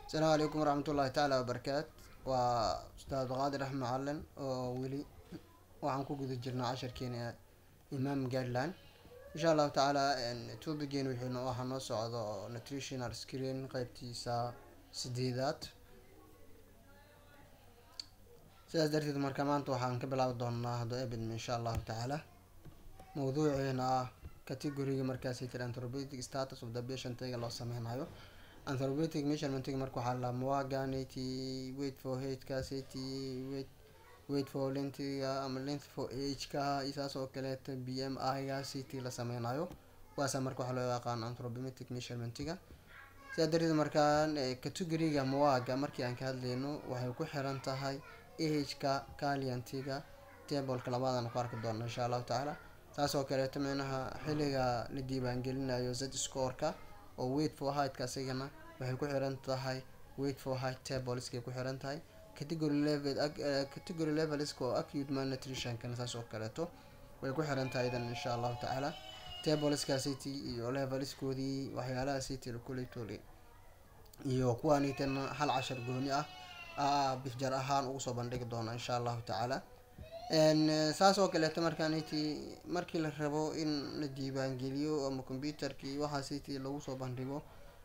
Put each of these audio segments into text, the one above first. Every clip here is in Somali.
asalaamu calaykum waraxmatullaahi tacaala wabarakaat waa ustaad qaadir axmed macalin oo weli waxaan ku guda jirnaa casharkeena imaam guideline insha allahu tacaala topigeena wuxuu waxaa noo socdo nutritional screen qeybtiisa sideedaad sidaas darteed marka maanta waxaan ka bilaabi doonaa haddoo ebidm insha allahu tacaala mawduuceena ah categoriga markaasi jira anthropometric status of the patient iga loo sameynayo anthropometric measurementga marka waxaa la muaganity wait for hkaasity wait wait for lengthga ama length for ageka iyo saas oo kaleeta b m i-ga city la sameynayo kuwaasa marka waxaa loo yaqaan anthropometric measurementga sidaa darteed markaan categoriga muaga markii aan ka hadleyno waxay ku xiran tahay ahka caliantiga tableka labadaan ku arki doona insha allahu tacaala saas oo kaleeto micnaha xilliga la diiwaangelinayo z scoreka oo wait for heightka asigana waxay ku xiran tahay wait for height tableska ku xiran tahay category level category levelska oo acute malnutritionkana saas oo kaleeto way ku xiran tahay idan insha allahu tacaala tableska city iyo levelskoodii waxyaalaha city kuletoli iyo kuwaanitana hal cashar gooni ah bifjar ahaan ugu soo bandhigi doona insha allahu tacaala saas oo kaleeto markaaniti markii la rabo in la diiwaangeliyo ama computerkii waxaa city lagu soo bandhigo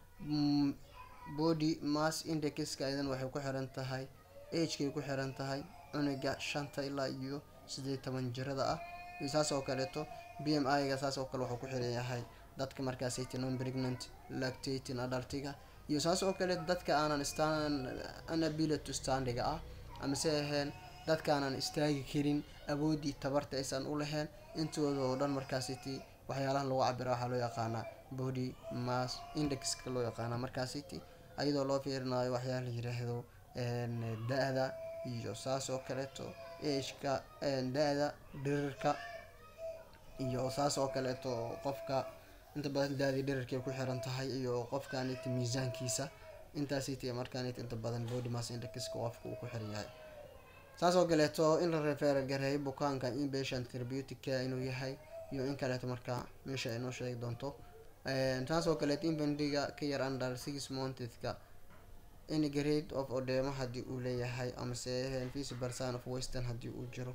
body mass indexka idan waxay ku xiran tahay agekay ku xiran tahay cunuga shanta ilaa iyo sideed toban jirada ah iyo saas oo kaleeto b m i-ga saas oo kale wuxuu ku xiran yahay dadka markaas city non pregnant lactating adultiga iyo saas oo kale dadka aanan stan anability standiga ah ama se aheen dadka aanan istaagi karin awoodii tabarta aysan u lahayn intooda oo dhan markaasiti waxyaalaha lagu cabira waxaa loo yaqaanaa body mass indexka loo yaqaana markaasiti ayadoo loo fiirinayo waxyaala la yiraahdo da-da iyo saas oo kaleeto ageka da-da dhirirka iyo saas oo kaleeto qofka inta badan daadii dhirirkay ku xiran tahay iyo qofkanit miisaankiisa intaasiti markaanit inta badan body mass indexka qofka uu ku xiran yahay saas oo kaleeto in la refeer gareeyo bukaanka inpatient therapeutic care inuu yahay iyo in kaleeto markaa meesha ay noo sheegi doonto saas oo kaleeto infandiga ka yar under six monthska any grade of odema haddii uu leeyahay amase visible sign of western haddii uu jiro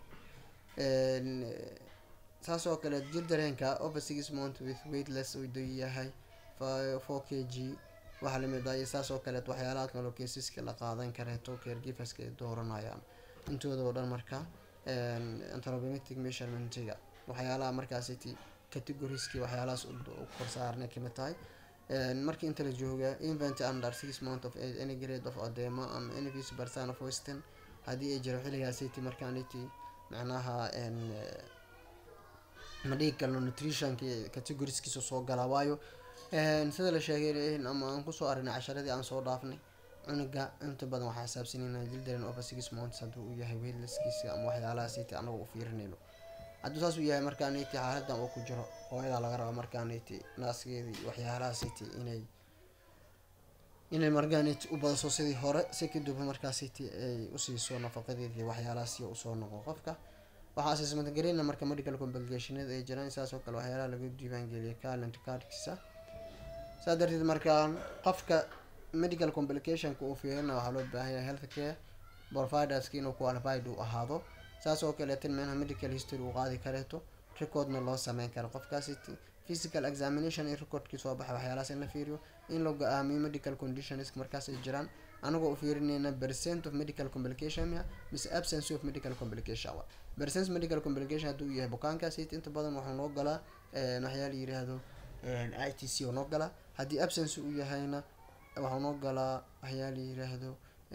saas oo kale jir dareenka over six month with weightless uu yahay four k g waxaa lamid ah iyo saas oo kaleet waxyaalaha kaloo keesiska la qaadan kareeto caregiverska ay dooranayaan intooda oo dhan marka anthropometric measurementga waxyaalaha markaasiti categoriski waxyaalahaas korsaarnay kamid tahay markii inta la jooga invent under six month of age any grade of adema ama any visible sign of western haddii ay jiro xilligaasiti markaaniti macnaha ma dhigi karno nutritionki categoriskiisa soo galaa waayo sida la sheegay ama aan kusoo arinay casharadii aan soo dhaafnay cunuga inta badan waxaa xisaabsanayna jildaren over six months haddii uu yahay weydlaskiisa ama waxyaalaha siti anaga u fiirinayno hadduu saas uu yahay markaaniti xaaladan uu ku jiro hooyadaa laga raba markaaniti naaskeedii waxyaalaha city inay inay markaaniti u badaso sidii hore si kadib markaasiti ay usiiso nafaqadeedii waxyaalahaasi usoo noqo qofka waxaa assessment gareyna marka medical complicationada ay jiraan saas oo kale waxyaalaha lagu diiwaangeliyay calent cardkiisa saa darteed markaan qofka medical complicationka uu fiirina waxaa loo baahan yahay health care providerska inuu qualified uu ahaado saas oo kaleetan menaha medical history uu qaadi kareeto recordna loo sameyn karo qofkaasi physical examination in recordkii soo baxa waxyaalahaas in la fiiriyo in la go-aamiyo medical conditions markaas ay jiraan anagoo u fiirinayna percent of medical complication mise absence of medical complication percent medical complication hadduu yahay bukaankaasi inta badan waxuu noo galaa waxyaa la yiraahdo i t c oo noo galaa haddii absence uu yahayna waxuu noo galaa waxyaa la yiraahdo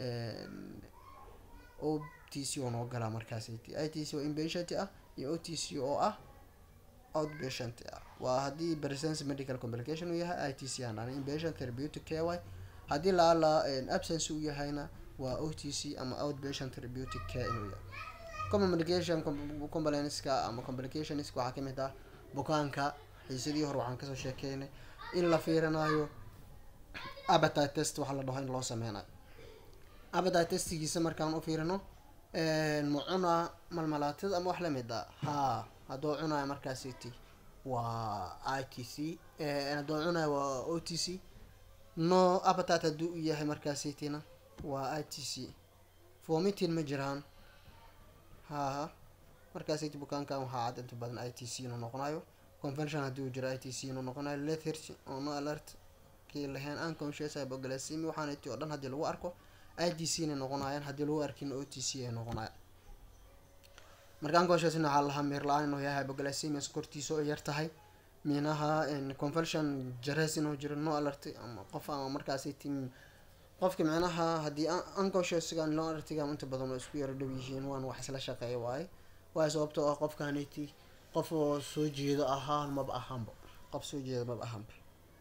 o t c oo noo galaa markaasi i t c oo inpatient ah iyo o t c oo ah outpatient ah waa haddii presence medical complication uu yahay i t c aan dhana inpatient therapeutic care way haddii laala absence uu yahayna waa o t c ama outpatient therapeutic care inuu yahay common medication complainska ama complicationska waxaa kamid ah bukaanka xiisadii hore waxaan kasoo sheekeynay in la fiirinayo appetite test waxa la dhaho in loo sameynayo appetite testigiisa markaan u fiirino ma cunaa malmalaatada ama wax lamid a haa hadduu cunayo markaasiti waa i t c hadduu cunayo waa o t c no appetite haddii u yahay markaasaytina waa i t c vomiting ma jiraan haha markaasayt bukaankan waxaa cad inta badan i t c inuu noqonayo convention haddii uu jiro i t c inuu noqonayo lethargy oo no alert kii lahayn unconscious hypoglycemia waxaanati oo dhan haddii lagu arko i t c inay noqonayaan haddii lagu arkin o t c ay noqonayaan marka unconscious waxaa lahaa meer la-aan inuu yahay hypoglycemia sokortiisa oo yar tahay minaha convention jares inuu jiro no alert ama qof ama markaasi tim qofka micnaha haddii unconsciousga no alertiga inta badan oo isku yaro dhow yihiin waan wax isla shaqeeya waaye waayo sababtoo ah qofkaniti qof oo soo jeedo ahaan maba ahaanba qof soo jeedo maba ahaanba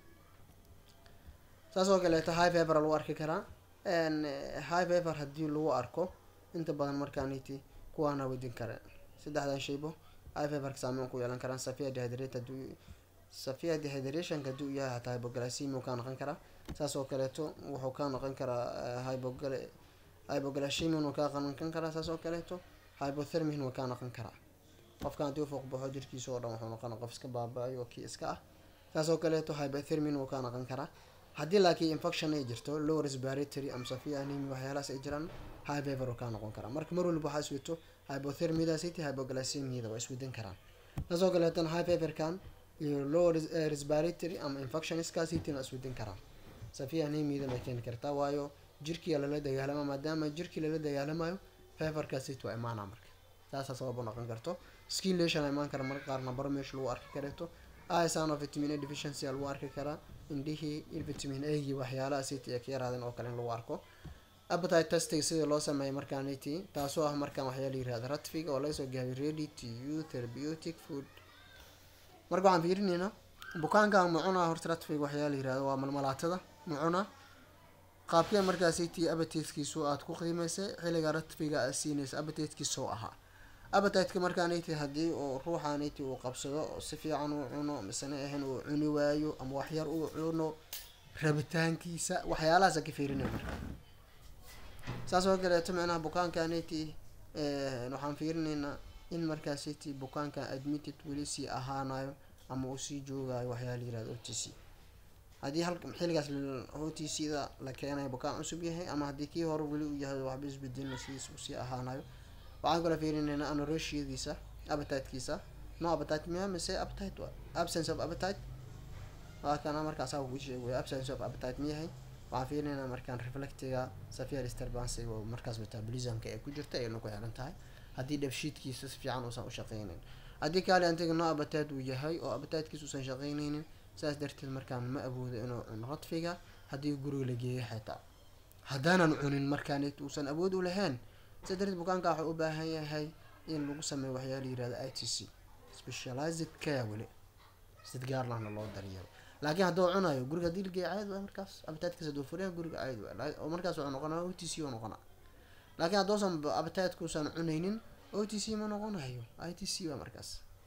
saas oo kaleeto high fever lagu arki karaa high fever haddii lagu arko inta badan markaaniti kuwaana wadin kareen saddexdan shaybo high feverka saameyn ku yeelan karaan safia dehydrate haduu safia dehydrationka haddii uu yahay hataa hypoglycemia uu ka noqon karaa saas oo kaleeto wuxuu ka noqon karaa hypogl hypoglycemia uu ka noqon karaa saas oo kaleeto hypothermin wuu ka noqon karaa qofkan haddii u fuuq baxo jirkiisa oo dhan wuxuu noqona qof iska baaba-ayo kii iska ah saas oo kaleeto hypothermin wuu ka noqon karaa haddii laakiin infection ay jirto low respiratory ama safia anemia waxyaalahaas ay jiraan high fever uu ka noqon karaa marka mar walba waxaa iswito hypothermiadasity hypoglycemiada waa iswadan karaan saas oo kaleetana high feverkan iyo low respiratory ama infectionskaasitina iswadan karaan safia anemiadan ay keeni kartaa waayo jirkii lala dagaalama maadaama jirkii lala dagaalamayo feverkaasit waa imaanaa marka taasaa sabab u noqon karto skin lesion imaan kara marka qaar nabaro meesha lagu arki kareeto isan of vitamin a deficiency lagu arki karaa indhihii in vitamin a gii waxyaalaha city ay ka yaraadeen oo kale in lagu arko appetite testing sidii loo sameeyay markaaniti taasoo ah markaan waxyaa la yirahda ratfiga oo lagasoo gaabay ready to use therapeutic food marka waxaan fiirineynaa bukaankan mucuna horta ratfiga waxyaa la yirahda waa malmalaatada mucuna qaabkee markaasiti appetitekiisu aad ku qiimeysay xilliga ratfiga aad siinaysa appetitekiisoo ahaa appetiteka markaaniti haddii uu ruuxaaniti uu qabsado si fiican uu cuno misena ahan uu cuni waayo ama waxyar uu cuno rabitaankiisa waxyaalahaasa ka fiirinay marka saas oo kaleeto micnaha bukaankaniti waxaan fiirineynaa in markaasiti bukaankan admitted weli sii ahaanayo ama uu sii joogayo waxyaa la yirahda o t c haddii hal xilligaas o t c da la keenayo bukaan cusub yahay ama haddii kii hore weli uu yahay waxba isbedelin sidiis uu sii ahaanayo waxaan kala fiirineynaa anoroshiadiisa appetitekiisa no appetite miya mise appetite absence of appetite waa kana markaas ku sheegay absence of appetite miyahay waxaan fiirineynaa markaan reflectiga safia disturbance oo markaas metabolismka ay ku jirta ayna ku xiran tahay haddii dhabshiidkiisa si fiican uusan u shaqeyneyn haddii kaali antiga no appetite uu yahay oo appetitekiisa uusan shaqeyneynin saas darteed markaan ma awoodo inuu cuno radfiga haddii guriga la geeyo xitaa haddaanan cunin markaan uusan awood u lahayn sa darteed bukaanka waxuu u baahan yahay in lagu sameeyo waxyaa la yirahda i t c specialized care weli sid gaarlahna loo daryeelo laakiin hadduu cunayo guriga hadii lageeyo caadi waa markaas appetitekiisa hadduu furiya guriga caadi waa oo markaas wuxuu noqonaya o t c oo noqona laakiin hadduusan appetitekuusan cunaynin o t c ma noqonayo i t c waa markaas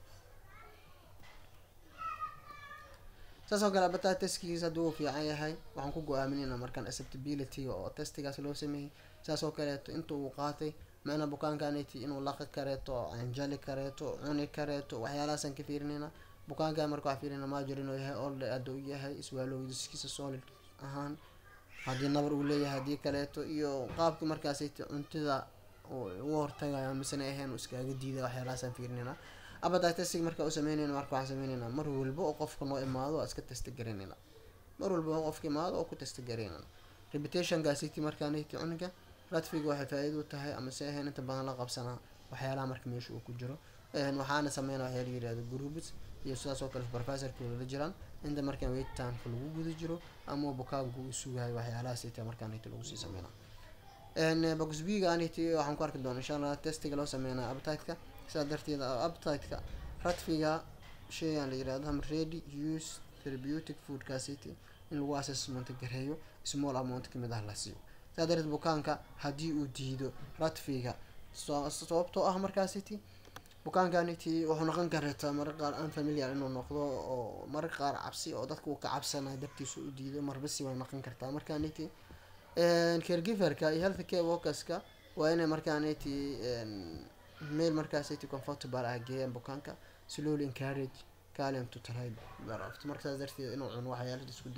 saas oo kale appetite testkiisa hadduu fiican yahay waxaan ku go-aaminayna markaan acceptability oo testigaas loo sameeyey saas oo kaleeto inta uu qaatay macnaa bukaankaniti inuu laqi kareeto anjali kareeto cuni kareeto waxyaalahaasaan ka fiirinayna bukaankan marka waxaa fiirina major inuu yahay olde hadda u yahay iswaalowdiskiisa solid ahaan haddii nabar uu leeyahay haddii kaleeto iyo qaabka markaasiti cuntida uga hortagaya misena ahayn uu iskaaga diida waxyaalahaasaan fiirinayna appetite testing marka u sameynayna marka waxaan sameyneynaa mar walba oo qofka noo imaado waa iska testa garaynayna mar walba oo qofka imaado oo ku testa garaynayna reputationkaasiti markaaniti cunuga radfiga waxay faa-iida u tahay ama se ahayn inta badan la qabsanaa waxyaalaha marka meesha uu ku jiro waxaana sameynaa waxyaa la yirahda groups iyo sidaas oo kale supervisorkooda la jiraan inta markaan weytanka lagu guda jiro ama bukaanku uu sugayo waxyaalahaas ita markaaniti lagu sii sameynaa boxbiga aniti waxaan ku arki doona insha allah testiga loo sameynaa appetiteka sidaa darteed appetiteka radfiga shaygan la yirahdo ham ready use therapeutic foodkaasiti in lagu assessment gareeyo small amount kamid ah la siiyo sidaa darteed bukaanka haddii uu diido radfiga sababtoo ah markaasiti bukaankaniti wuxuu noqon kareetaa mararka qaar unfamiliar inuu noqdo oo mararka qaar cabsi oo dadka uu ka cabsanayo dartiisa u diido marbasi way noqon kartaa markaaniti caregiverka iyo health care workerska waa inay markaaniti meel markaasiti comfortable ah geeyaan bukaanka slowly encourage calium to try thereafter marka saas darteed inuu cuno waxyaala isku dayo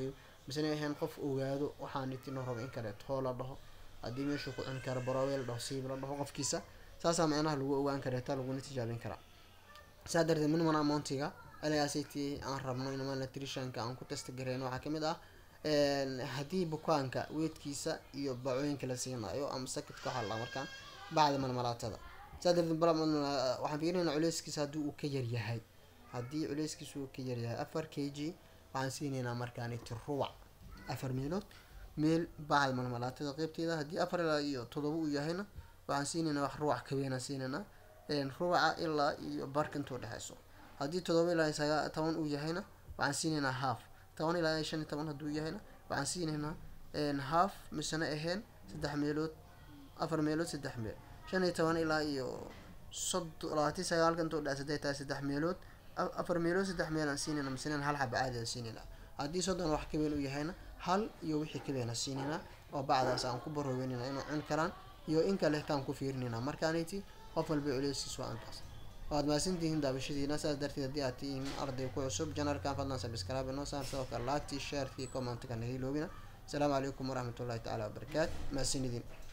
misena ahayn qof ogaado waxaan itino rabo in kaleeto hoo la dhaho haddii meeshuu ku cuni karo barowe la dhaho siib la dhaho qofkiisa saasaa macnaha lagu ogaan kareeta laguna tijaabin karaa saa darteed minimum amountiga last aan rabno in nutritionka aan ku testa gareyno waxaa kamid ah haddii bukaanka weedkiisa iyo bacooyinka la siinayo ama sakidka waxaa la markaan bacda malmalaatada saa darteed waxaan fiirinayna culeyskiisa haddii uu ka yaryahay haddii culeyskiisa uu ka yaryahay afar k g waxaan siinaynaa markaaniti rubac afar meelood meel bacda malmalaatada qeybteeda haddii afar ilaa iyo todoba uu yahayna waxaan siinaynaa wax rubac kaweynaan siinaynaa rubaca ilaa iyo barka intuu dhexeyso haddii todoba ilaa sagaa toban uu yahayna waxaan siinaynaa half toban ilaa shan iyo toban hadduu yahayna waxaan siinaynaa half misena ahayn saddex meelood afar meelood saddex meel shan iyo toban ilaa iyo soddon labaatan sagaalka intuu dhexe saddex tahay saddex meelood afar meelood saddex meel aan siinayna misena hal xaba caadi aan siinaynaa haddii soddon wax kaweyn uu yahayna hal iyo wixii kaweyn aan siinaynaa oo bacdaas aan ku baroobeynayna inuu cuni karaan iyo in kale taan ku fiirinayna markaanayti qof walba culeyskiis waa antaas waad mahadsantihiin daabashadiina saas darteed haddii aad tihiin arday ku cusub janalkan fadlan sabscribe inoo saar sidoo kale laagtii sharekii commentka naga iloobina asalaamu calaykum waraxmatullahi tacaala wabarakaatu mahadsanidin